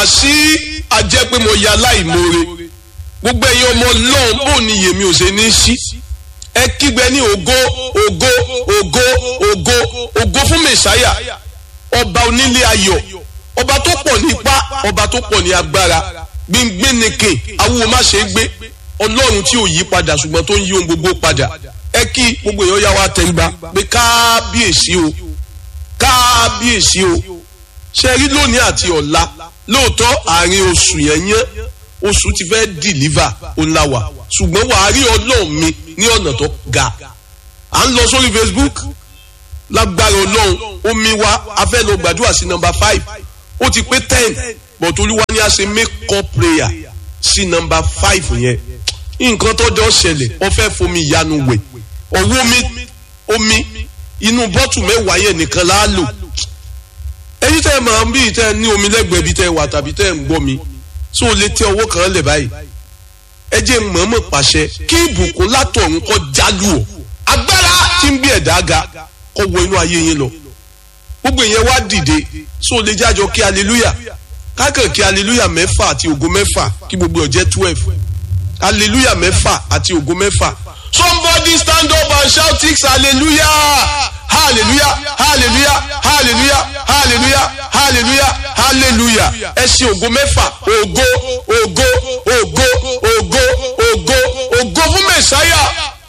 bá sí ajẹ́ pé mo ya láìmoore gbogbo ẹ̀yin ọmọ ọlọ́run bò ní yèmí ò ṣe ní sí ẹ kígbe ní ògo ògo ògo ògo ògo fún mẹ̀sáyà ọba onílé ayọ̀ ọba tó pọ̀ ní ipá ọba tó pọ̀ ní agbára gbíngbínike awúwo má ṣe é gbé ọlọ́run tí ò yí padà ṣùgbọ́n tó ń yí ohun gbogbo padà ẹ kí gbogbo èèyàn yá wa tẹríba pé kábíyèsí o kábíyèsí o ṣe rí lónìí àti ọ̀la lóòótọ́ àárín oṣù yẹn yẹn oṣù ti fẹ́ dìlíva ọ̀làwà ṣùgbọ́n wàá rí ọlọ́run mi ní ọ̀nà tó ga à ń lọ sórí Facebook lágbára ọlọ́run omi wa a fẹ́ lọ gbàdúrà sí nọ́mbà five ó ti pé ten but olúwa ni a ṣe make up prayer sí nọ́mbà five yẹn nǹkan tó jọ ṣẹlẹ̀ ó fẹ́ fomi ìyanu wẹ̀ ọwọ́ omi omi inú bọ́tù mẹ́wàá yẹn nìkan la lò ẹ̀yin tẹ́ ẹ máa ń bí tẹ́ ẹ ní omi lẹ́gbẹ̀ẹ́ bí tẹ́ ẹ wà tàbí tẹ́ ẹ ń gbọ́ mi tó o lè tẹ ọwọ́ kan lẹ̀ báyìí ẹ jẹ́ mọ̀ọ́mọ̀ pàṣẹ kí ìbùkún látọ̀run kó jálù ọ́ agbára tí ń bí ẹ̀dá ga kó wọ inú ayé yín lọ gbogbo ìyẹn wá dìde tó o lè jájọ kí hallelujah kákàn kí hallelujah mẹ́fà àti ògo mẹ́fà kí gbogbo ọ̀ jẹ́ twelve hallelujah mẹ́fà àti ògo mẹ́fà somebody stand up and shout six hallelujah hallelujah hallelujah hallelujah hallelujah hallelujah hallelujah ẹ ṣe ògo mẹ́fà ògo ògo ògo ògo ògo ògo fún mẹ̀sáyà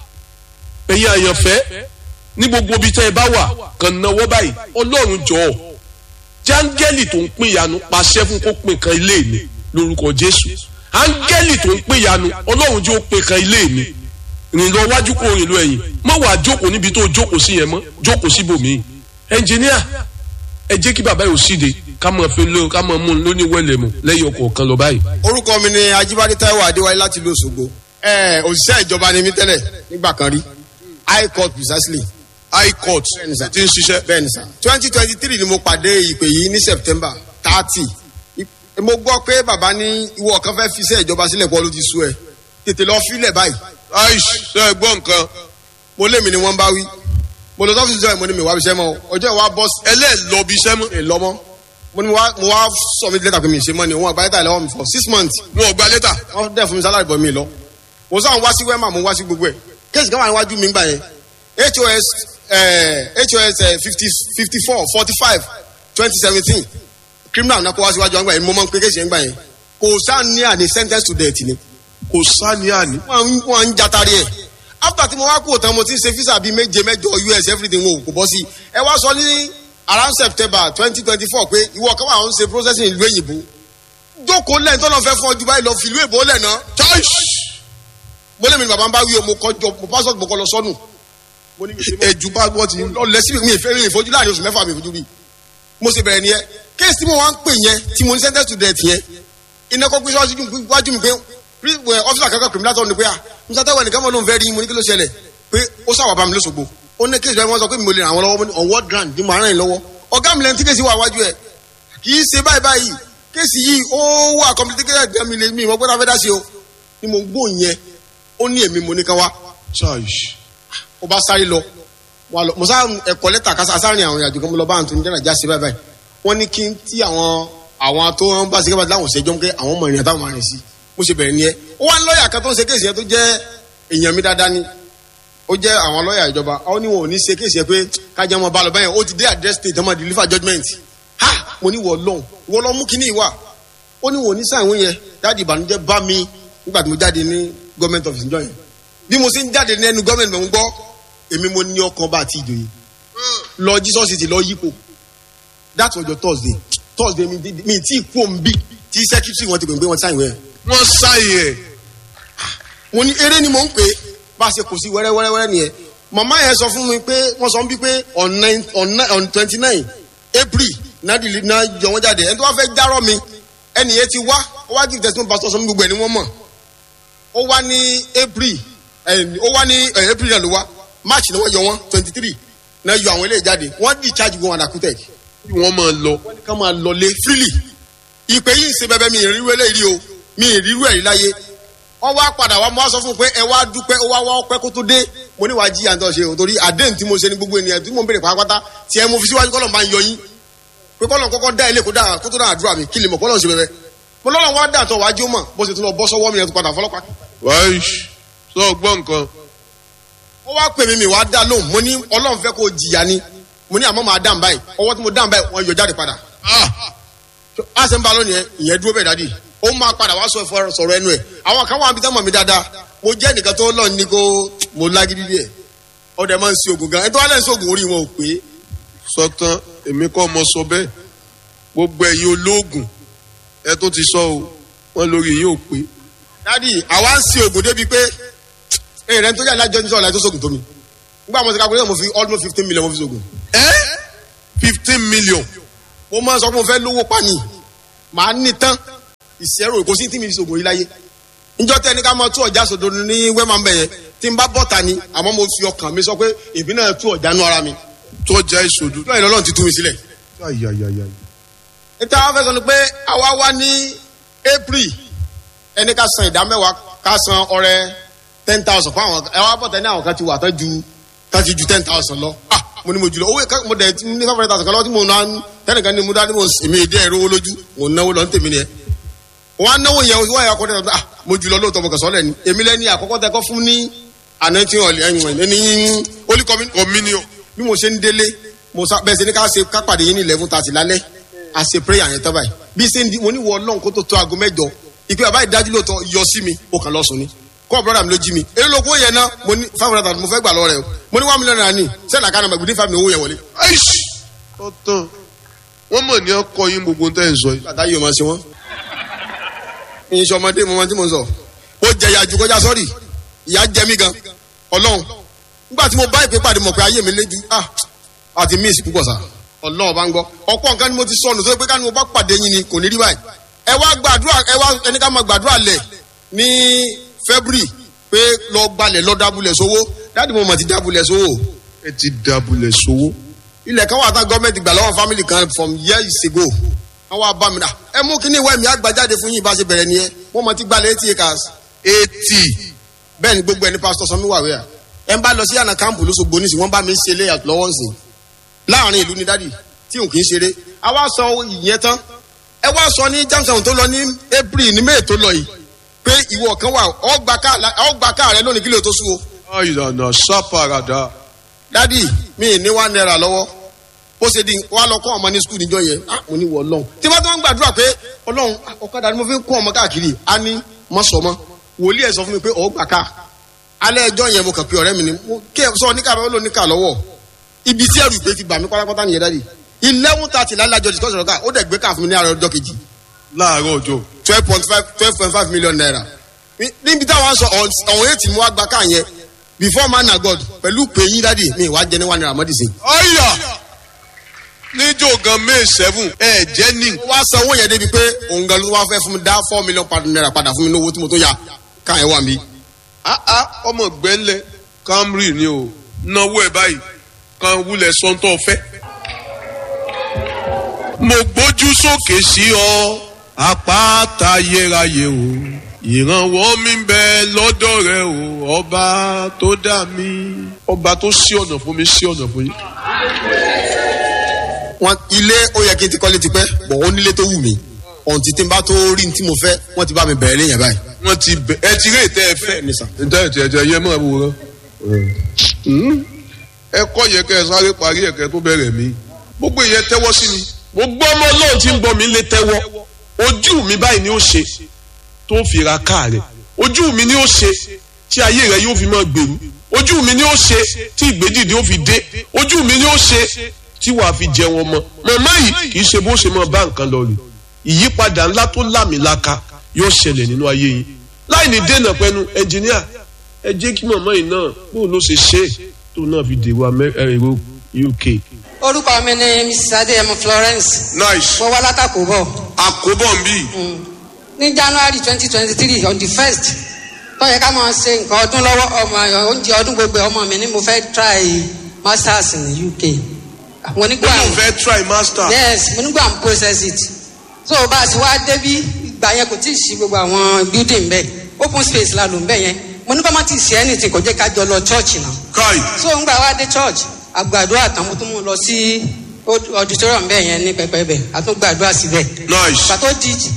ẹ̀yin àyànfẹ́ ní gbogbo ibi tẹ́ ẹ bá wà kàn náwó báyìí ọlọ́run jọ̀ọ́ jáńgẹ́lì tó ń pín ìyanu pàṣẹ fún kó pín kan ilé mi lórúkọ jésù áńgẹ́lì tó ń pín ìyanu ọlọ́run jẹ́ ó pín kan ilé mi rìn lọ wájú kó rìn lọ ẹ̀yìn mọ wàá jókòó níbi tó jókòó sí yẹn mọ jókòó síbòmíì ẹnjìníà ẹ jẹ́ kí bàbá yóò síde ká mọ̀ fi lé ká mọ̀ mú un lóní wẹ̀lẹ̀ mu lẹ́yìn ọkọ̀ kan lọ báyìí. orúkọ mi ni ajibade taiwo adéwáyé láti ìlú òṣogbo ẹ òṣìṣẹ́ ìjọba ni mí tẹ́lẹ̀ nígbà kan rí high court precisely high court Bẹ́ẹ̀ni sà. ti ń ṣiṣẹ́. bẹ́ẹ̀ni sà twenty twenty three ni mo pàdé ìpè yìí ní september thirty mo gbọ́ pé bàbá ní ìwọ kan fẹ́ fi iṣẹ́ ìjọba sílẹ̀ pọ̀ ló ti sú ẹ tètè lọ fílẹ̀ báyìí aish ṣe é gbọ́ nǹkan mo lé mi ni wọ́n bá wí mo lọ sọ́fíìsì ìjọba mo ní mi wá bíṣẹ́ mọ́ ọjọ́ ìwà bọ́ọ̀sì ẹlẹ́ẹ̀lọ́bi iṣẹ́ mọ́ ẹ̀ lọ́mọ́ mo ní mo wá mo wá submit letter pé mi ṣe mọ́ ni wọ́n àgbáyé tà lọ́wọ́ mi for six months wọn ò gba lẹ́tà. wọ́n dẹ̀ fún mi salary bọ̀ mi lọ mo sáà ń wá sí wema mo ń wá sí gbogbo ẹ̀ kéèsì kan wà níwájú mi gbà yẹn hos eh, hos fifty fifty four forty five twenty seventeen criminal náà kó wá síwájú wọn gbà yẹn mo máa ń pe kéèsì yẹn gbà yẹn kò sáà ní àní sentence to death ni kò sáni àní. wọ́n ń- wọ́n ń jatari ẹ̀ after tí mo wá kú òtán mo ti ń ṣe visa bíi méje mẹ́jọ us everything wo kò bọ́ sí ẹ wá sọ ní around september twenty twenty four pé ìwọ kan wà ń ṣe processing ìlú èyìnbó jókòó lẹ́yìn tó lọ fẹ́ fún ọjọ́ báyìí lọ fìlú èbó lẹ̀ náà aish mo lé mi ní bàbá ń bá wí o mo kọjọ mo passport mo kọ lọ sọnù mo ní mi ṣe mọ́. ẹ̀jú bá gbọ́ ti. lọ lẹ síbi mi ìfẹ́ mi ìfojú láàrin oṣù mẹ́fà mi ìfojú rí mo ṣe bẹ̀rẹ̀ nìyẹn kéèsì tí mo wá ń pè yẹn tí mo ní sentence to death yẹn iná kọ́ pé sọ́ọ́sì wájú mi pé ọ́fíìsì akẹ́kọ̀ọ́ kìrìmìnà tó ní pé à musa tẹ́wọ̀ nìkan mọ̀ ló ń fẹ́ rí mo ní kí ló ṣẹlẹ̀ pé ó sáwà bá mi lóṣogbo ó ní kéèsì bẹ́ẹ̀ wọ́n sọ pé mi ò lè ràn àwọn lọ́wọ́ mo ní on what ground ni mo ràn yín lọ́wọ́ ọ̀gá mi lẹ́ni tí kéèsì wà wájú ẹ̀ kì í ṣe báyìí báyìí kéèsì yìí ó wà complicated gan mi lè mi ìwọ́n gbọ́dọ̀ fẹ́ dá sí o ni mo gbó yẹn ó ní èmi mo ní kan wá aish ó bá sáré lọ wà lọ mo sá ẹ̀kọ́ lẹ́tà kásá sáárín àwọn ìrìnàjò kan mo lọ bá àwọn tó ń jẹ́nà já sí báyìí báyìí wọ́n ní kí n tí àwọn àwọn tó ń bá ṣe kébà láwọn ṣẹjọ́ pé àwọn ọmọ ìrìn àtàwọn máa rìn sí mo ṣe bẹ̀rẹ̀ nìyẹn ó wá ní lọ́ọ̀yà kan tó ń ṣe kéèsì yẹn tó jẹ́ èèyàn mi dáadáa ni ó jẹ́ àwọn lọ́ọ̀yà ìjọba ó ní wọn ò ní ṣe kéèsì yẹn pé kájà wọn bá lọ báyẹn ó ti dé address state ọmọ deliver judgement ha mo ní wọ lọ́hùn wọ lọ́ mú kíní ìwà ó ní wọn ò ní sáà ìwé yẹn dáàdì ìbànújẹ́ bá mi nígbà tí mo jáde ní government office njọ́ yẹn bí mo ṣe ń jáde ní ẹnu government mo ń gbọ́ èmi mo ní ọkàn bá àti ìjòyè lọ jesus city lọ yípo that was your thursday thursday mi di- mi tí kú òun bí tí secretary wọn ti pè pé wọn sáyìn wẹ wọ́n sáyé ẹ̀ mo ní eré ni mo ń pè é bá a ṣe kò sí wẹ́rẹ́wẹ́rẹ́ nìyẹn màmá yẹn sọ fún mi pé wọ́n sọ bí pé on nine on nine on twenty nine april náà dìlì náà jọ wọ́n jáde ẹni tó wá fẹ́ járọ́ mi ẹni yẹn ti wá ó wá give testimony pastor sọ mi gbogbo ẹ̀ ni wọ́n mọ̀ ó wá ní april ẹ̀ ó wá ní ẹ̀ april náà ló wá march ni wọ́n yọ wọ́n twenty three náà yọ àwọn eléyìí jáde wọ́n discharge wọn àdàkútẹ̀ kí wọ́n máa lọ. wọ́n ní ká máa lọlé freely ìpè yìí ń ṣe bẹbẹ mi ìrírú eléyìí o mi ìrírú ẹ̀rí láyé wọ́n wá padà wá mo wá sọ fún un pé ẹ wá dúpẹ́ ó wá wá ọpẹ́ kó tó dé mo ní wàá jí àǹtọ̀ ṣe o torí àdéhùn tí mo ṣe ní gbogbo ènìyàn tí mo ń béèrè pátápátá tí ẹ mo fi síwájú kọ́lọ̀ máa ń yọ yín pé kọ́lọ̀ kọ́kọ́ dá ilé kó dá kó tó dá àdúrà mi kí lè mọ̀ kọ́lọ̀ ṣe bẹbẹ mo lọ́nà wá dà tó wájú mọ̀ bó ṣe tún lọ bọ́ sọ́wọ́ mi yẹn tó padà fọlọ́pàá. wáyé sọ gbọ́ nǹkan ó wá pè mí mi wá dá lóhùn mo ní ọlọ́run fẹ́ kó jìyà ni mo ní àmọ́ màá dá báyìí ọwọ́ tí mo dá báyìí wọ́n yọ jáde padà. a ṣe ń ba lónìí yẹn ìyẹn dúró bẹ́ẹ̀ dádì ó máa padà wá sọ sọ̀rọ̀ ẹnu ẹ̀ àwọn kan wà níbi tán mọ̀ mí dáadáa mo jẹ́ nìkan tó lọ ní kó mo lágídí díẹ̀ ọdẹ máa ń ṣe oògùn gan ẹ tó wá lẹ́yìn sí oògùn orí wọn ò pé sọtán èmi kọ́ mọ sọ bẹ́ẹ̀ gbogbo ẹ̀yin olóògùn ẹ tó ti sọ o wọn lórí yín ò pé dádì àwa ń ṣe oògùn débi pé èrè tó yà lájọ ní sọ̀rọ̀ láì tó sóògùn tó mi nígbà mo ti ká pé mo fi almost fifteen million mo fi sóògùn ẹ fifteen million mo máa ń sọ pé mo fẹ́ lówó pani màá ní tán ìṣẹ́rò kò sí tí mi fi sògùn yìí láyé njọ́ tẹ́ ní ká máa tú ọjà sòdò ní wẹ́mà ń bẹ̀ yẹn tí n bá bọ́ta ni àmọ́ mo fi ọkàn mi sọ pé èmi náà tú ọjà nú ara mi tọ́jà ìṣòdù. lọ́yìn lọ́lọ́run ti tú mi sílẹ̀. ayayaya níta wá fẹ́ sọ ni pé àwa wá ní april ẹni ká san ìdá mẹ́wàá ká san ọrẹ ten thousand fún àwọn ẹ wá bọ́ta ní àwọn kan ti wà tán ju tán ti ju ten thousand lọ ah mo ní mo jùlọ owó ìka mo dẹ̀ ní five hundred thousand kan lọ́wọ́ tí mo náà tẹ́nìkan ní mo dá ní mo èmi ìdí ẹ̀rọ owó lójú mo náwó lọ ní tèmi nìyẹn wọn á náwó yẹn wọ́n yà kọ́ tẹ́lẹ̀ ah mo jùlọ lóòótọ́ mo kàn sọ́lẹ̀ ni èmi lẹ́ni àkọ́kọ́ tẹ́ kọ́ fún ní àná tí wọ́n ẹ̀yìn ẹni olùkọ́mi communion bí mo ṣe ń délé mo sá bẹ́ẹ̀ ṣe ní ká ṣe ká pàdé yín ní eleven thirty lálẹ́ a ṣe prayer yẹn tán báyìí bí ṣe ń di mo ní wọ ọlọ́run kó tó tó aago mẹ́jọ ìpè bàbá ìdájú lóòótọ́ yọ sí mi ó kàn lọ sùn ni kọ́ brother mi ló jí mi èyí ló kó yẹn náà mo ní five hundred thousand mo fẹ́ gbà lọ rẹ̀ o mo ní one million naira ní sẹ́ẹ̀lì àkànnà mẹ́gbẹ̀ẹ́ ní five million owó yẹn wọlé. aish tọ́tàn wọ́n mọ̀ ní ọkọ yín gbogbo tẹ́ ń sọ yìí. bàtà yìí ò máa ṣe wọ́n. ìyìn ọmọdé mo máa tí mo sọ ó jẹ ìyá ju kọjá sọ́ọ̀rì ìyá jẹ mí gan ọlọ́run nígbà tí mo bá ìpè pàdé mọ̀ pé ayé mi léjú ah àti miss púpọ̀ sá ọlọ́run bá ń gbọ́ ọ̀pọ̀ nǹkan ni mo ti sọnù tó pé ká ní mo bá pàdé yín ni kò ní rí báyìí ẹ wá gbàdúrà ẹ wá ẹni ká máa gbàdúrà lẹ̀ ní february pé lọ gbalẹ̀ lọ dábùlẹ̀ sówó dáàdì mo mọ̀ ti dábùlẹ̀ sówó ẹ ti dabulẹ̀ sówó. ilẹ̀ kan wà tá gọ́ọ̀mẹ̀ntì gbà lọ́wọ́ family kan from years ago wọ́n wá bá mi rà ẹ mú kíní ìwé mi àgbàjáde fún yín bá ṣe bẹ̀rẹ̀ nìyẹn wọ́n mọ̀ ti gbalẹ̀ eighty acres eighty bẹ́ẹ̀ ni gbogbo ẹni pásítọ̀ sọmi wà wíyà ẹ ń bá lọ sí àná kámpù lóṣogbo nísìn wọ́n bá mi ṣe layout lọ́wọ́ nsìn láàrin ìlú ni dádì tí òun kì í ṣeré a wá sọ ìyẹn tán ẹ wá sọ ní jamson tó lọ ní april ní may tó lọ yìí pé ìwọ kan wà ọgbà káà rẹ lónìí kílò tó sú o ayana sápàràdà dádì mi ì ní wá náírà lọ́wọ́ ó ṣe di wá lọ kọ́ ọmọ ní skul níjọ yẹn ah mo ní wọ ọlọ́run tí wọ́n tó ń gbàdúrà pé ọlọ́run ah, ọ̀kadà ni mo fi ń kọ́ ọmọ káàkiri á ní mọ́sọ̀mọ́ wòlíì ẹ̀ sọ fún mi pé ọ̀ gbà ká alẹ́ ẹjọ́ yẹn mo kàn pé ọ̀rẹ́ mi ni mo kí ẹ sọ níkà bẹ́ẹ̀ ló níkà lọ́wọ́ ibi tí ẹrù ìpè ti bà mí pátápátá nìyẹn dádì eleven thirty lálẹ́ àjọ discussion ọ̀gá ó dẹ̀ gbé káà fún mi ní àárọ̀ ọjọ́ kejì láàárọ̀ ọjọ́ twelve point five twelve point five million naira níbi táwọn sọ ọ̀hún eight mú wá gba káà yẹn before man na god pẹ̀lú pé yín dádì mi ìwà jẹ ní one naira mọ́dì sí. ọ̀yà níjó gan may seven ẹ̀ jẹ́ ní. ó wá san owó yẹn débi pé òun gan ló wá fẹ́ fún mi dá four million pound naira padà fún mi ní owó tí mo tó ya káà yẹn wà mí. áá ọmọ gbẹ́lẹ̀ camry ni o náwó ẹ̀ báyìí kan wúlẹ̀ sọ́ńtọ̀ fẹ́. mo gbójú sókè sí ọ àpáta yérayé o ìrànwọ́ mi ń bẹ lọ́dọ̀ rẹ o ọba tó dá mi. ọba tó ṣí ọ̀nà fún mi ṣí ọ̀nà fún yín. wọn ilé ó yẹ kí n ti kọ́lé tipẹ́ bọ̀ ó nílé tó wù mí ọ̀hún ti tí n bá tó rí ní tí mo fẹ́ wọ́n ti bá mi bẹ̀rẹ̀ léyìn báyìí. wọ́n ti bẹ̀ ẹ ti rí ètẹ́ ẹ fẹ́. ní sà. ǹjẹ́ ètò ẹ̀jẹ̀ yẹ mọ́ àbúrò ẹ kọ́ yẹ kẹ́ ẹ sáré parí ẹ̀kẹ́ tó bẹ̀rẹ̀ mí gbogbo ìyẹn tẹ́wọ́ sí mi. gbogbo ọmọ ọlọ́run tí ń bọ̀ mí lè tẹ́wọ́ ojú mi báyìí ni ó ṣe tó fi ra káà rẹ̀ ojú mi ni ó ṣe tí ayé rẹ̀ yóò fi máa gbèrú ojú mi ni ó ṣe tí ìgbédìde ó fi dé ojú mi ni ó ṣe tí wàá fi jẹ wọn mọ màmá yìí kì í ṣe bó ṣe máa bá nǹkan lọ rè ìyípadà ńlá tó lámìlaka yóò ṣẹlẹ̀ nínú ayé yìí láì ní dènà pẹ̀lú ẹnjìníà ẹ jẹ́ kí màmá yìí náà bóun ló ṣe ṣe é tó náà fi dèrò Amẹ́- ẹ, èrò UK. orúkọ mi ni mrs adéyẹmọ florence nice mo wá látàkó bọ àkóbọ̀ ń bì ní january twenty twenty three on the first tó yẹ ká máa ṣe nǹkan ọdún lọ́wọ́ ọmọ oúnjẹ ọdún gbogbo ọmọ mi ni mo fẹ́ try masters ní uk àwọn onígbà ó lóun fẹ́ try master. yes mo nígbà ń process it so bá a ti wá débi ìgbà yẹn kò tí ì sí gbogbo àwọn building bẹ́ẹ̀ open space la lò ń bẹ̀ yẹn mo ní bá má ti ṣe anything kò jẹ́ ká jọ lọ church náà kai so ń gbà wá dé church àgbàdo àtàwọn tó mú un lọ sí auditorium bẹ́ẹ̀ yẹn ní pẹpẹ bẹ́ẹ̀ àtúngbàdúrà síbẹ̀ nice pàtó di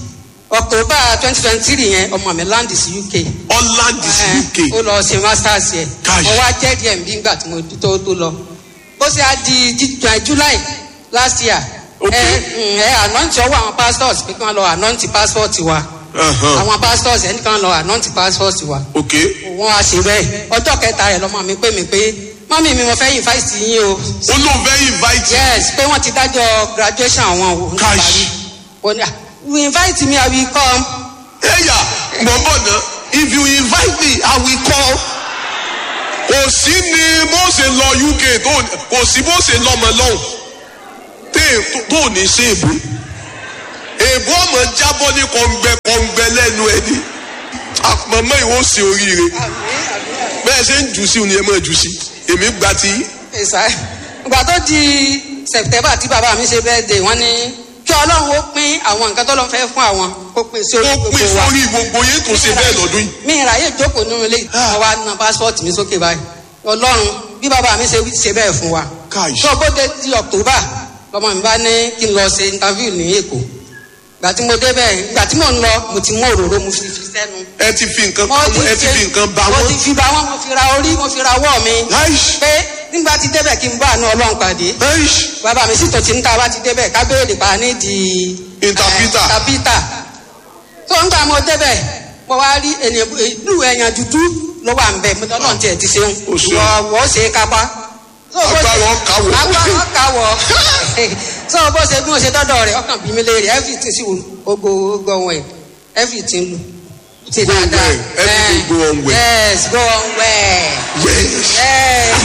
october twenty twenty three yẹn ọmọ mi land sí uk. holland sí uk ó lọ ṣe masters yẹ Gosh. mo wá jẹ́ díẹ̀ bí ngbà tí mo tó tó lọ ó sì á di jí- jí- july last year Okay. ẹ mm, ẹ anointi ọwọ́ àwọn pastors pé kí wọ́n lọ anointi passport wa Uh-huh. àwọn pastors ẹni kan lọ anointi passport wa ok wọ́n á ṣe bẹ́ẹ̀ ọjọ́ kẹta rẹ̀ lọ́mọ mi pé mi pé mọ́mí mi mo fẹ́ invite yín o ó lóun fẹ́ invite yes pé wọ́n ti dájọ́ graduation àwọn o Gosh. ó ní ah you invite me i will come ẹ̀yà mọ̀ bọ̀ náà if you invite me i will come kò sí ni bó ṣe lọ uk tó kò sí bó ṣe lọmọ lọ́hùn tẹ́- tó- tó ní sí èbó èbó ọmọ jábọ́ ní kọ̀ǹgbẹ kọ̀ǹgbẹ lẹ́nu ẹni àpamọ́ ìwọ sí oríire bẹ́ẹ̀ ṣe ń jù sí ni ẹ máa jù sí èmi gba ti yín. ẹ̀sà ìgbà tó di september tí bàbá mi ṣe birthday wọ́n ní kí ọlọ́run ó pín àwọn nǹkan tó lọ́n fẹ́ fún àwọn kó pín sí orí ó gbogbo pín wa sórí gbogbo yín tó ṣe bẹ́ẹ̀ lọ́dún yìí. mi ìráyè jókòó nínú ilé Ah. wọn wá na passport mi sókè báyìí ọlọ́run bí bàbá mi ṣe ṣe bẹ́ẹ̀ fún wa Káì. tó bó dé di october lọmọ mi bá ní kí n lọ ṣe interview ní èkó ìgbà tí mo débẹ̀ ìgbà tí mò ń lọ mo ti mú òróró mo fi fi sẹ́nu ẹ ti fi nǹkan mo ti ẹ ti fi nǹkan bá mo wọn. ti fi bá wọn mo fi ra orí mo fi ra ọwọ́ mi Láìsí. pé nígbà tí débẹ̀ kí n bá àánú ọlọ́run pàdé láìsí. bàbá mi sì tó ti ń ta bá ti débẹ̀ ká béèrè pa ní di. Interpreter. eh, interpreter. tó ń gbà mo débẹ̀ mo wá rí ènìyàn ìlú ẹ̀yàn dúdú ló wà ń bẹ̀ mo tọ́ náà tiẹ̀ ti ṣeun Ó ṣeun. wọ́ wọ́ ṣe é kápá. So, bó ṣe- Agbára ọkà wọ̀. agbára ọkà wọ̀ so bó ṣe bí mo ṣe dọ́dọ̀ rẹ̀ ọkàn bí mi léèrè everything sì wò ogo ogo ọ̀hún ẹ̀ everything lu ti Go on dáadáa. well. Everything Eh, go on well. yes go on well. yes. yes.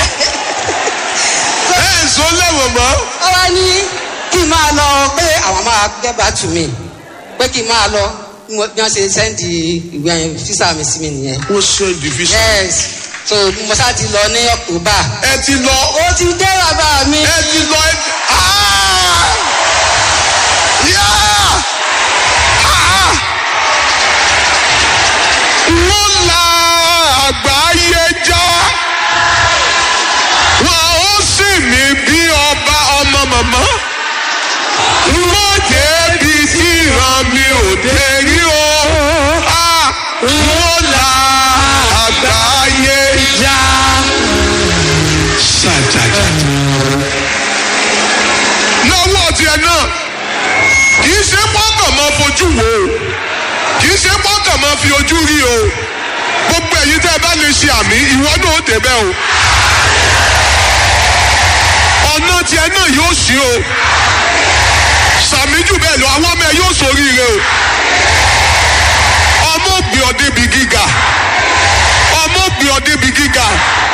ẹ ẹ sọ lẹ́wọ̀n mọ́. ó wá ní kí n máa lọ pé àwọn máa get back to me pé kí n máa lọ bí mo- bí wọ́n ṣe sẹ́ndì ìwé ẹ̀yìn físà mi sí mi nìyẹn. wọ́n sọ division. yes so mo ṣáà ti lọ ní october. ẹ ti lọ ó ti dé bàbá mi. ẹ ti lọ ẹ ti. Ah! Yeah! Ah! wọ́n la àgbáyé já wọ́n ó sì ní bí ọba ọmọ màmá wọ́n débi tí ìran mi ò dé rí o Ah! wọ́n la àgbáyé já. Sàtàtà. lọ́wọ́ tiẹ̀ náà kì í ṣe pọ́kàn máa fojú wo o kì í ṣe pọ́kàn máa fi ojú rí o gbogbo ẹ̀yin tẹ́ ẹ bá lè ṣe àmì ìwọ náà ó débẹ̀ o ọ̀nà tiẹ̀ náà yóò ṣí o sàmì jù bẹ́ẹ̀ lọ àwọn ọmọ ẹ yóò ṣoríire o ọmọ ògbé ọ débi gíga ọmọ ògbé ọ débi gíga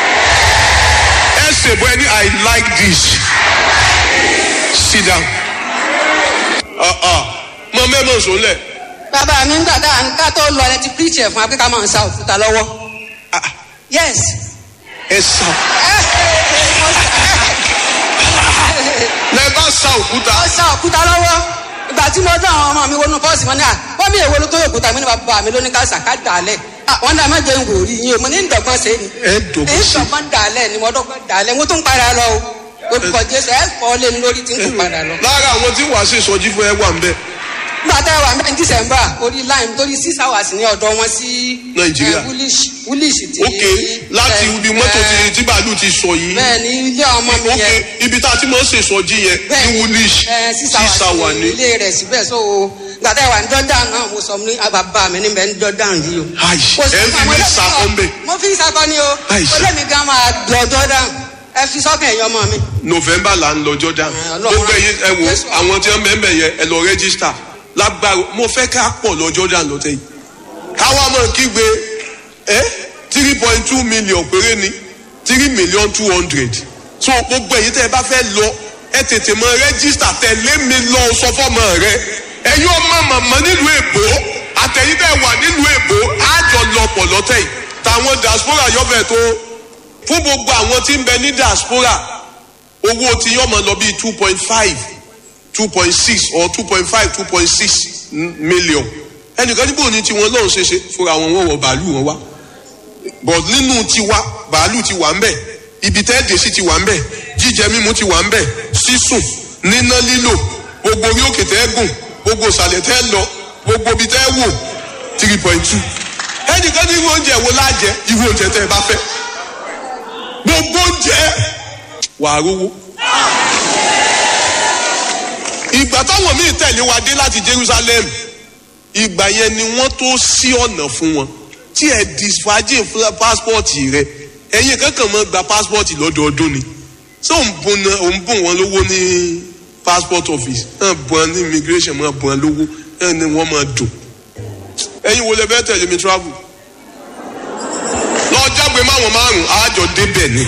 ẹ ṣèbọ ẹni i like this sit down mọ mẹ́mọ̀ sólẹ̀ bàbá mi ń gbàdá ká tó lọ ẹ ti preach ẹ̀ fún wa pé ká máa ń sa òkúta lọ́wọ́. yes. ẹ sá lẹ bá sa òkúta ó sa òkúta lọ́wọ́ ìgbà tí mo dán àwọn ọmọ mi wọnú bọ́ọ̀sì wọn ni à wọ́n mi èwo ló tó òkúta mi ní bàbá mi ló ní ká sàká dàálẹ̀ à wọ́n dà má jẹ́ ń wò rí yín o mo ní ń dọ̀gbọ́n ṣe ni ẹ dògbò ń sí dọ̀gbọ́n dàálẹ̀ ni mo dọ̀gbọ́n dàálẹ̀ mo tún padà lọ o olùkọ́ jésù ẹ fọ́ lé ní lórí tí ń tún padà lọ. lára àwọn tí wàá ṣe sọjí fún ẹ wà ń bẹ nígbà tá a wà ní december orí line torí six hours ní ọ̀dọ̀ wọn sí Nàìjíríà. eh, woolish woolish ti ok láti ibi mọ́tò tí tí bàálù ti sọ yìí bẹ́ẹ̀ ni ilé ọmọ mi ok yẹn ibi tá a ti máa ń ṣe sọjí yẹn bẹ́ẹ̀ ní woolish ẹ sísá sísá wà wà ní ní ilé rẹ̀ síbẹ̀ so gbàtà ìwà ní jordan náà mo sọ ní bàbá mi níbẹ̀ ní jordan yìí o. Ai, Kò sí ẹ fi àwọn mí ẹlẹ́sìn sakọ náà. ń bẹ̀. mo fi sakọ ni o Ai, ó lé mi gan máa lọ jordan ẹ fi sọ́kàn ẹ̀yọ́ ọmọ mi. november là ń lọ jordan Ẹ, Ọlọ́run gbogbo ẹyin ẹ wo Jésù. àwọn tí wọn mẹ́mẹ́ yẹn ẹ lọ rẹ́gísítà lágbára mo fẹ́ ká pọ̀ lọ jordan lọ́tẹ̀ yìí káwa máa kígbe ẹ three point two million péré ni three million two hundred so gbogbo ẹyin tẹ́ ẹ bá fẹ́ lọ ẹ tètè mọ rẹ́gísítà tẹ̀lé mi lọ sọ fọ́mọ rẹ ẹ̀yin ọmọ màmá nílùú èbó àtẹ̀yìn tẹ́ wà nílùú èbó àjọ lọpọ̀ lọ́tẹ̀ yìí tàwọn diaspora yọ̀fẹ̀ tó fún gbogbo àwọn tí ń bẹ ní diaspora owó tí yọ máa lọ bíi two point five two point six or two point five two point six million ẹnìkan níbo ni tiwọn lọ́hùn ṣe ṣe fúnra wọn wọ́n wọ bàálù wọn wá but nínú tiwa bàálù ti wà ń bẹ̀ ibi tẹ́ dé sí ti wà ń bẹ̀ jíjẹ mímu ti wà ń bẹ̀ sísùn níná lílò gbogbo orí òkè tẹ́ gùn gbogbo ìsàlẹ̀ tẹ́ lọ gbogbo ibi tẹ́ wò three point two ẹnìkan ní irú oúnjẹ wo lájẹ irú oúnjẹ tẹ́ ẹ bá fẹ́ gbogbo oúnjẹ wàá rówó. ìgbà táwọn míì tẹ̀lé wa dé láti Jerusalem ìgbà yẹn ni wọ́n tó ṣí ọ̀nà fún wọn tí ẹ disfaje pásítọ̀tì rẹ ẹ̀yin kankan máa gba pásítọ̀tì lọ́dọọdún ni ṣé òun bùn náà òun bùn wọn lówó ní passport office náà bùn wọn ní immigration máa bùn wọn lówó náà ni wọ́n máa dùn ẹ̀yin wo lè fẹ́ tẹ̀lé mi travel lọ jágbe máwọn márùn àjọ débẹ̀ ni.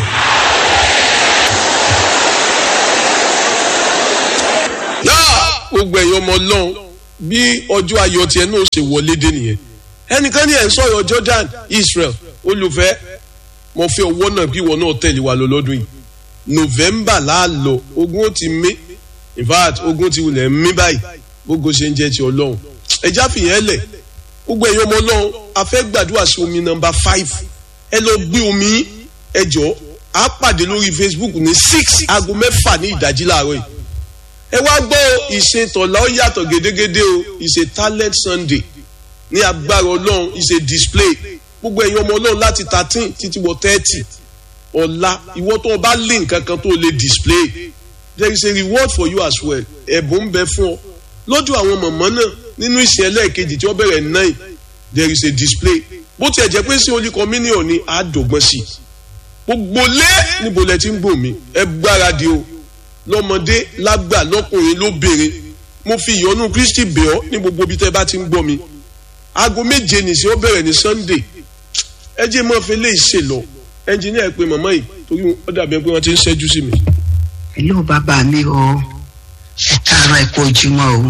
náà gbogbo ẹ̀yin ọmọ ọlọ́run bí ọjọ́ ayọ̀ tiẹ̀ náà ṣe wọlé dé nìyẹn ẹnìkan ní ẹ̀ ń sọ̀rọ̀ Jordan Israel olùfẹ́ mo fẹ́ owó náà bí ìwọ náà tẹ̀lé wa lọ lọ́dún yìí November láàlọ́ ogun ó ti mí in fact ogun ti wulẹ̀ mí báyìí gbogbo ṣe ń jẹ́ ti ọlọ́run ẹja fìyẹn lẹ̀ gbogbo ẹ̀yin ọmọ ọlọ́run a fẹ́ gbàdúrà sí omi nọ́mbà five ẹ lọ gbé omi ẹ jọ á pàdé lórí Facebook ní six aago mẹ́fà ní ìdájí láàárọ̀ yìí ẹ wá gbọ́ ìṣe tọ̀lá ó yàtọ̀ gédégédé o ìṣe talent Sunday ní agbára ọlọ́run ìṣe display gbogbo ẹ̀yin ọmọ ọlọ́run láti thirteen títí wọ thirty ọ̀la ìwọ tó o bá lé nǹkan kan tó o lè display there is a reward for you as well ẹ̀bùn ń bẹ fún ọ lọ́jọ́ àwọn mọ̀mọ́ náà nínú ìsìn ẹlẹ́ẹ̀kejì tí wọ́n bẹ̀rẹ̀ nine there is a display bó tiẹ̀ jẹ́ pé sí olú communion ni àádọ́gbọ́n sí gbogbo lé níbo lẹ ti ń gbò mí ẹ gbáradì o lọ́mọdé lágbà lọ́kùnrin lóbìnrin mo fi ìyọ́nú Kristi bẹ̀ ọ́ ní gbogbo ibi tẹ́ bá ti ń gbọ́ mi aago méje nìṣẹ́ ó bẹ̀rẹ̀ ní Sunday ẹ jẹ́ mọ́ fi lè ṣe lọ ẹnjìníà pé màmá yìí torí ó dàbí pé wọ́n ti ń ṣẹ́jú sí mi. hello bàbá mi o ẹ káàárọ̀ ẹ kú ojúmọ́ o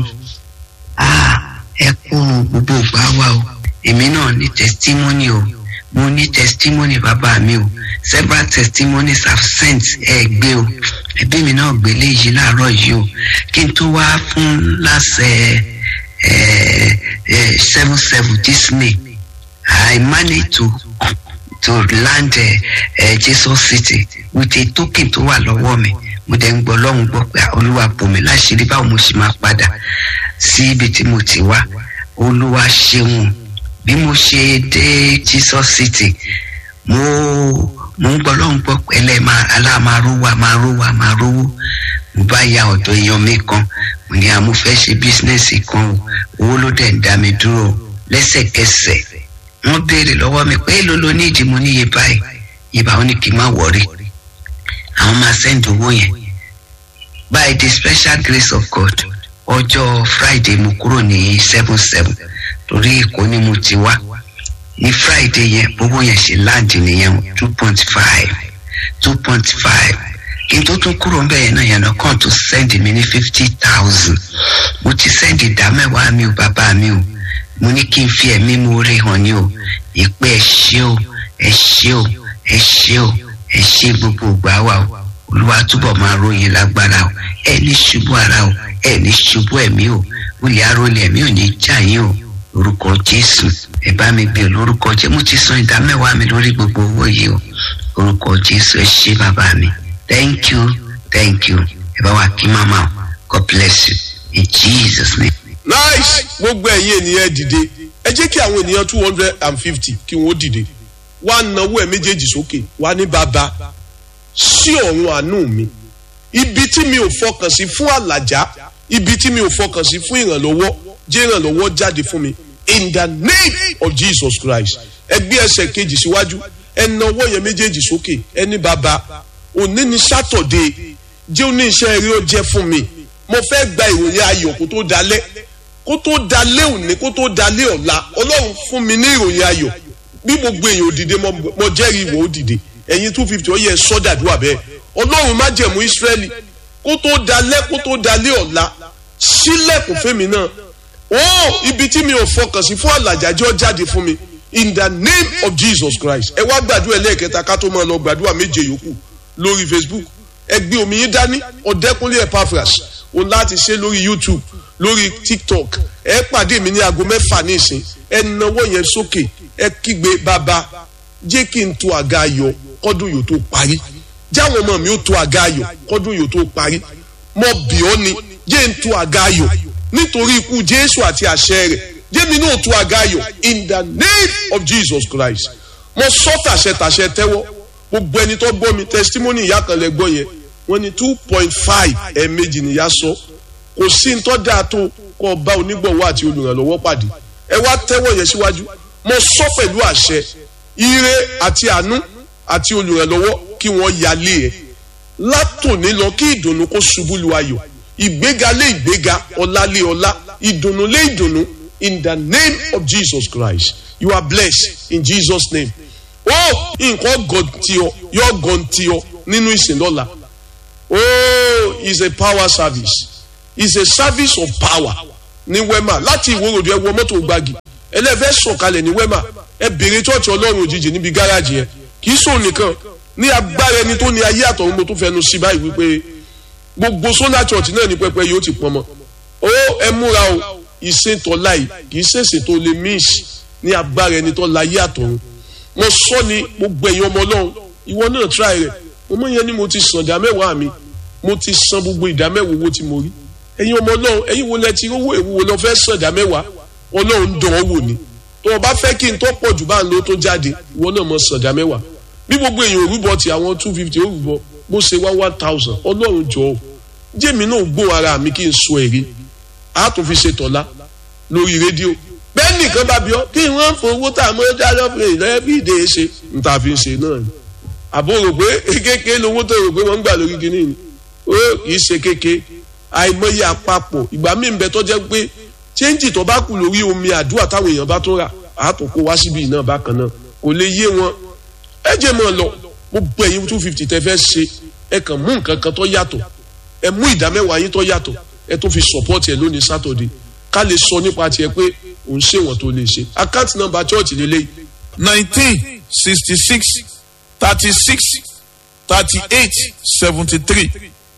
ẹ kú gbogbo ìgbà wa o èmi náà ní testimony o mo ní testimony bàbá mi o several testimonies have sent ẹ gbé o ẹbí mi náà gbé léyìí láàárọ̀ yìí o kí n tó wá fún lásẹ̀ seven seven this May I managed to to land uh, uh, Jesus City with a token tó wà lọ́wọ́ mi mo dẹ̀ ń gbọ́ lọ́hùn gbọ́ pé olúwa bò mí láṣìírí báwo mo ṣe máa padà sí ibi tí mo ti wá olúwa ṣeun bí mo ṣe dé Jesus City mo mo ń gbọ́ lọ́hùn gbọ́ pé ẹlẹ́ aláàmárówó àmárówó àmárówó mo bá ya ọ̀dọ̀ èèyàn mi kan mo ní àmú fẹ́ ṣe bísínẹ́sì kan o owó ló dẹ̀ ń dá mi dúró lẹ́sẹ̀kẹsẹ̀ wọ́n béèrè lọ́wọ́ mi pé èló ló ní ìdí mo níye báyìí ìbá wọn ní kí n má wọrí àwọn máa send owó yẹn by the special grace of God ọjọ́ Friday mo kúrò ní seven seven torí Èkó ni mo ti wá ní Friday yẹn owó yẹn ṣe láǹdì nìyẹn two point five two point five kí n tó tún kúrò ń bẹ̀yẹn náà yẹn náà kàn tó send mi ní fifty thousand mo ti send ìdá mẹ́wàá mi ò bàbá mi ò mo ní kí n fi ẹ̀mí mo rí hàn ní o ìpè ẹ ṣé o ẹ ṣé o ẹ ṣé o ẹ ṣé gbogbo ìgbà wa o olúwa túbọ̀ máa ròyìn lágbára o ẹ ní ṣubú ara o ẹ ní ṣubú ẹ̀mí o olè arólẹ̀ ẹ̀mí ò ní jà yín o orúkọ jésù ẹ bá mi bí olórúkọ jẹ mo ti san ìdá mẹ́wàá mi lórí gbogbo owó yìí o orúkọ jésù ẹ ṣé bàbá mi thank you thank you ẹ bá wa kí màmá o god bless you in jesus name nice gbogbo ẹ̀yin ènìyàn dìde ẹ jẹ́ kí àwọn ènìyàn two hundred and fifty kí wọ́n dìde wá náwó ẹ̀ méjèèjì sókè wá ní bàbá sí ọ̀run àánú mi ibi tí mi ò fọkàn sí fún àlàjá ibi tí mi ò fọkàn sí fún ìrànlọ́wọ́ jẹ́ ìrànlọ́wọ́ jáde fún mi in the name of Jesus Christ ẹ gbé ẹsẹ̀ kejì síwájú ẹ náwó yẹn méjèèjì sókè ẹ ní bàbá òní ni sátọ̀dé jẹ́ òní iṣẹ́ eré ó jẹ́ fún mi mo fẹ́ gba ìròyìn ayọ̀ kó tó dalẹ́ kó tó dalẹ́ òní kó tó dalẹ́ ọ̀la ọlọ́run fún mi ní ìròyìn ayọ̀ bí gbogbo èèyàn òdìdé mo jẹ́rìí ìwọ òdìdé ẹ̀yin two fifty ó yẹ sọ́dàdúrà bẹ́ẹ̀ ọlọ́run má jẹ̀mú ìsírẹ́lì kó tó dalẹ́ kó tó dalẹ́ ọ̀la sílẹ̀kùn fẹ́mi náà ó ibi tí mi ò fọkàn sí fún àlàjájọ́ jáde fún mi in the name of Jesus Christ ẹ wá gbàdúrà ẹlẹ́ẹ̀kẹta ká tó máa lọ gbàdúrà méje yòókù lórí Facebook ẹ gbé omi yín dání ọ̀dẹ́kunlé Epaphras òun láti ṣe lórí YouTube lórí TikTok ẹ pàdé mi ní aago mẹ́fà ní ìsìn ẹ nawọ́ yẹn sókè ẹ kígbe bàbá jẹ́ kí n to àga ayọ̀ kọ́dún yóò tó parí jáwọn ọmọ mi ó to àga ayọ̀ kọ́dún yóò tó parí mo bì ọ́ ni jẹ́ n to àga ayọ̀ nítorí ikú Jésù àti àṣẹ rẹ̀ jẹ́mi náà tún àga ayọ̀ in the name of jesus christ mo sọ tàṣẹ tàṣẹ tẹ́wọ́ gbogbo ẹni tó gbọ́ mi testimony ìyá kan lẹ gbọ́ yẹn wọ́n ní two point five ẹ̀ẹ̀mejì nìyá sọ kò sí ní tọ́ dáa tó kọ́ ọba onígbọ̀wọ́ àti olùrànlọ́wọ́ pàdé ẹ wá tẹ́wọ́ yẹn síwájú mo sọ pẹ̀lú àṣẹ ire àti àánú àti olùrànlọ́wọ́ kí wọ́n yálé ẹ̀ látòní lọ kí ìdùnnú kó ṣubú lu ayọ̀ ìgbéga lé ìgbéga ọlá lé ọlá ìdùnnú lé ìdùnnú in the name of jesus christ you are blessed in jesus name ó nǹkan gọ̀ǹtì ọ yọ gọ̀ǹtì ọ nínú ìsìn lọ́la oh it's a power service it's a service of power ní wema láti ìwòròdú ẹ wọ mọ́tò gbági ẹlẹ́fẹ́ sọ̀kalẹ̀ ní wema ẹ bèrè chọ́ọ̀chì ọlọ́run òjijì níbi gáràjì yẹn kì í sòun nìkan ní agbára ẹni tó ní ayé àtọ̀run mo tún fẹnu sí báyìí wípé gbogbo solar church náà ní pẹpẹ yóò ti pọn mọ ó ẹ múra o ìṣètò láì kì í ṣèṣe tó lè miss ní agbára ẹni tó láyé àtọ̀run mo sọ ni gbogbo ẹ̀yin ọmọ ọlọ́run ìwọ náà try rẹ̀ mo mọ̀ yẹn ni mo ti san ìdá mẹ́wàá mi mo ti san gbogbo ìdá mẹ́wàá owó tí mo rí ẹ̀yin ọmọ ọlọ́run ẹ̀yin wo lẹ ti rówó èwo wo lọ fẹ́ san ìdá mẹ́wàá ọlọ́run dán ọ wò ni tó o bá fẹ́ kí n tó pọ̀ jù bá ń lo tó jáde ìwọ náà mọ̀ san ìdá mẹ́wàá bí gbogbo èèyàn òrùbọ ti àwọn two fifty òrùbọ bó ṣe wá one thousand ọlọ́run jọ ọ́ jẹ́mi náà gbó ara mi kí n sọ èrè a tún fi ṣe tọ́lá lórí rédíò bẹ́ẹ̀ nìkan bá bí ọ kí wọ́n fowó tá a mọ́ dájọ́ fún èyí lẹ́yìn bí ìdè ṣe n ta fi ń ṣe náà ni àbò rò pé kékeré lówó tó rò pé wọ́n ń gbà lórí kinní ni ó kì í ṣe kéke àìmọye àpapọ̀ ìgbà míì ń bẹ tó jẹ́ pé chẹ́ńjì tó bá kù lórí omi àdúrà táwọn èèyàn bá tó rà á tó kó wá síbi náà bákan náà kò lè yé wọn ẹ jẹ́ mọ́ ọ lọ mo bọ ẹ̀yin two fifty tẹ́ fẹ́ ṣe ẹ kàn mú nǹkan kan tó yàtọ̀ ẹ mú ìdá mẹ́wàá yín tó yàtọ̀ ẹ tó fi support ẹ lónìí sátọ̀dẹ̀ ká lè sọ nípa tiẹ̀ pé òun ṣe wọ́n tó lè ṣe account number church lélẹ́yìí nineteen sixty six thirty six thirty eight seventy three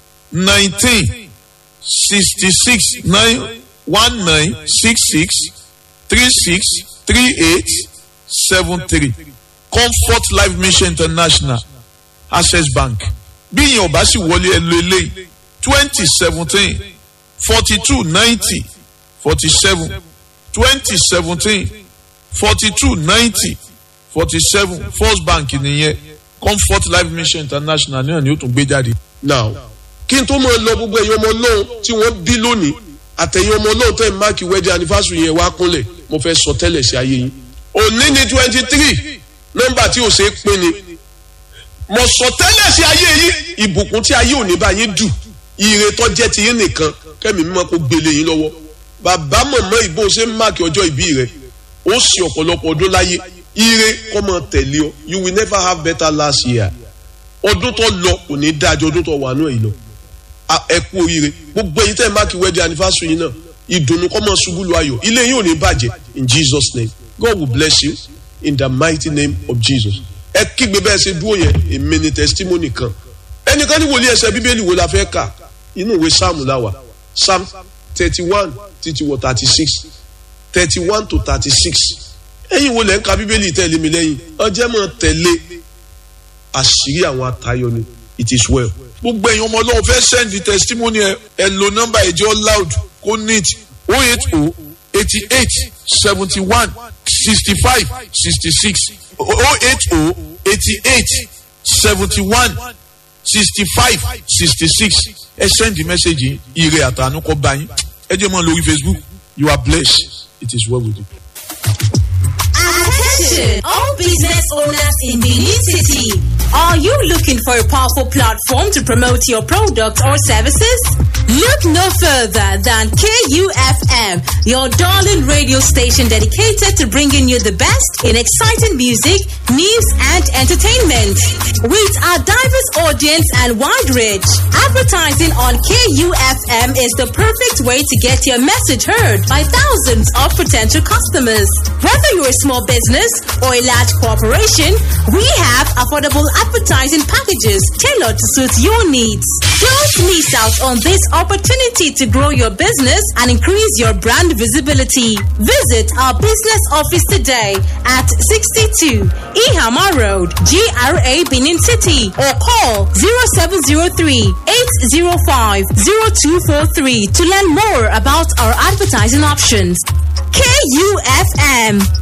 nineteen sixty six nine one nine six six three six three eight seven three comfort life mission international access bank bí ìyẹn ò bá sì wọlé ẹ lo eléyìí twenty seventeen forty two ninety forty seven twenty seventeen forty two ninety forty seven first bank nìyẹn comfort life mission international náà ni ó tún gbé jáde. now kí n tó máa lọ gbogbo ẹ̀yin ọmọ ọlọ́run tí wọ́n bí lónìí àtẹ̀yìn ọmọ ọlọ́run tẹ̀ ń máàkì wedding anniversary yẹn wá kúnlẹ̀ mo fẹ́ sọ tẹ́lẹ̀ sí ayé yín òní ni twenty three nọ́mbà tí ò ṣe é pín ni mo sọ tẹ́lẹ̀ sí ayé yín ìbùkún tí ayé òní bá yín dù ire tó jẹ́ ti yín nìkan kẹ́mi mímọ́ kó gbélé yín lọ́wọ́ bàbá mọ̀mọ́ ìbò ṣe ń máàkì ọjọ́ ìbí rẹ̀ ó sì ọ̀pọ̀lọpọ̀ ọdún láyé ire kọ́ mọ tẹ̀lé ọ you will never have better last year ọdún tó lọ kò ní dájọ́ ọdún tó wà náà yìí lọ ẹ kú oríire gbogbo èyí tẹ́ ẹ máàkì wedding anniversary yìí náà ìdùnnú kọ́ mọ ṣubú lu ayọ̀ ilé yìí ò ní bàjẹ́ in Jesus name God will bless you in the mighty name of Jesus ẹ kígbe bẹ́ẹ̀ ṣe dúró yẹn èmi ni testimony kan ẹnìkan ní wòlíì ẹsẹ̀ bíbélì wo la fẹ́ kà inú ìwé sáàmù la wà psalm thirty one títí wọ thirty six thirty one to thirty six ẹ̀yin wo lẹ́ ń ka bíbélì tẹ̀lé mi lẹ́yìn ọjẹ́ mọ̀ tẹ̀lé àṣírí àwọn atayọ ni it is well. gbogbo ẹ̀yin ọmọ ọlọ́run fẹ́ send testimony ẹ ẹ lo nọ́mbà ẹ̀jẹ̀ loud kó neat oh eight oh eighty eight seventy one sixty five sixty six oh eight oh eighty eight seventy one sixty five sixty six ẹ send the message ire àtànú kọ bá yín ẹ jẹ́ mọ́ lórí facebook you are blessed it is well with you. Attention, all business owners in the new city. Are you looking for a powerful platform to promote your products or services? Look no further than KUFM, your darling radio station dedicated to bringing you the best in exciting music, news, and entertainment. With our diverse audience and wide reach, advertising on KUFM is the perfect way to get your message heard by thousands of potential customers. Whether you're a small business or a large corporation, we have affordable advertising packages tailored to suit your needs. Don't miss out on this opportunity to grow your business and increase your brand visibility. Visit our business office today at 62 Ihama Road, GRA Benin City, or call 0703 805 0243 to learn more about our advertising options. KUFM